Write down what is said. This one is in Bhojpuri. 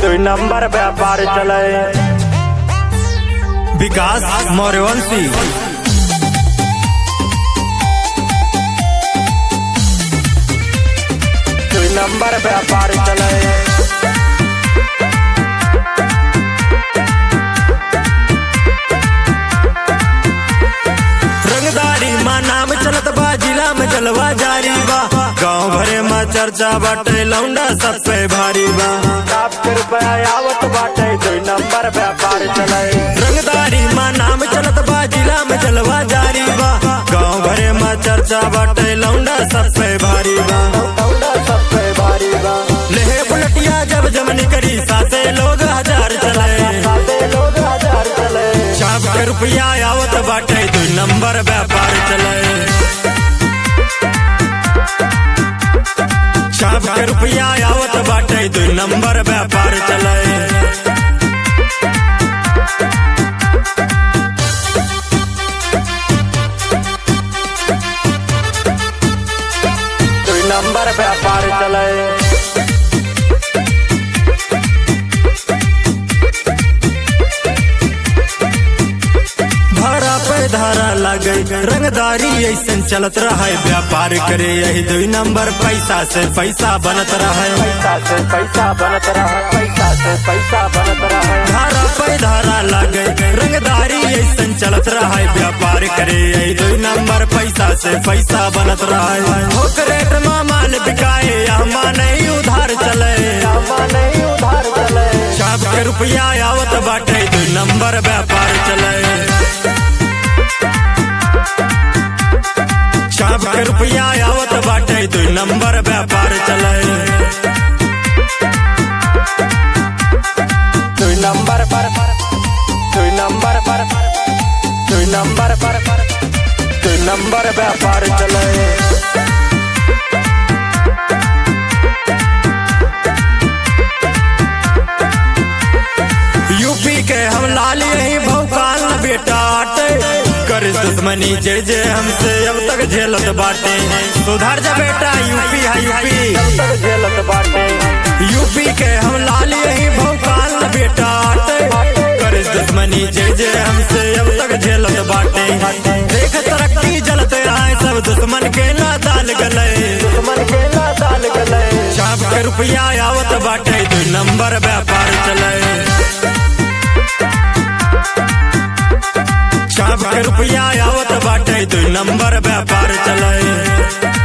दुई नंबर व्यापार चले विकास मौर्यवंशी दुई नंबर व्यापार चले रंगदारी माँ नाम चलत बा जिला में जलवा जारी बा गाँव भरे में चर्चा बाटे लौंडा सब पे भारी बा सात के रुपया आवत बाटे दुई नंबर व्यापार चले रंगदारी माँ नाम चलत बा जिला में जलवा जारी बा गाँव भरे में चर्चा बाटे लौंडा सब पे भारी बा लौंडा सब पे भारी बा लेहे बुलटिया जब जमनी करी साते लोग हजार चले साते लोग हजार चले छाप के रुपया आवत बाटे दू नंबर व्यापार चले छाप के रुपया आवत बाटे दू नंबर व्यापार चले दुई नंबर व्यापार चले धारा पे धारा लगे रंगदारी ऐसन चलत रहे व्यापार करे यही दू नंबर पैसा से पैसा बनत रहे पैसा से पैसा बनत रहा पैसा से पैसा बनत रहा धारा पे धारा लगे रंगदारी ऐसन चलत रहे व्यापार करे यही दू नंबर पैसा से पैसा बनत रहे होकरेट में माल बिकाए यहाँ नहीं उधार चले हमा नहीं उधार चले छाप के रुपया आवत बाटे दू नंबर व्यापार चले छाप के रुपया आवत बाटे दू नंबर व्यापार चले दुई नंबर पर दुई नंबर पर दुई नंबर पर दुई नंबर व्यापार चले यूपी के हम लाल यही भौकाल न बेटा आटे कर दुश्मनी जे जे हमसे अब तक झेलत बाटे सुधर जा बेटा यूपी है यूपी तक झेलत बाटे यूपी के हम लाल यही भौकाल न बेटा आटे कर दुश्मनी जे जे हमसे अब तक झेलत बाटे देख तरक्की जलते आए सब दुश्मन के ना दाल गले दुश्मन के ना दाल गले छाप के रुपया आवत बाटे दू नंबर व्यापार चले छाप के रुपया आवत बाटे दू नंबर व्यापार चले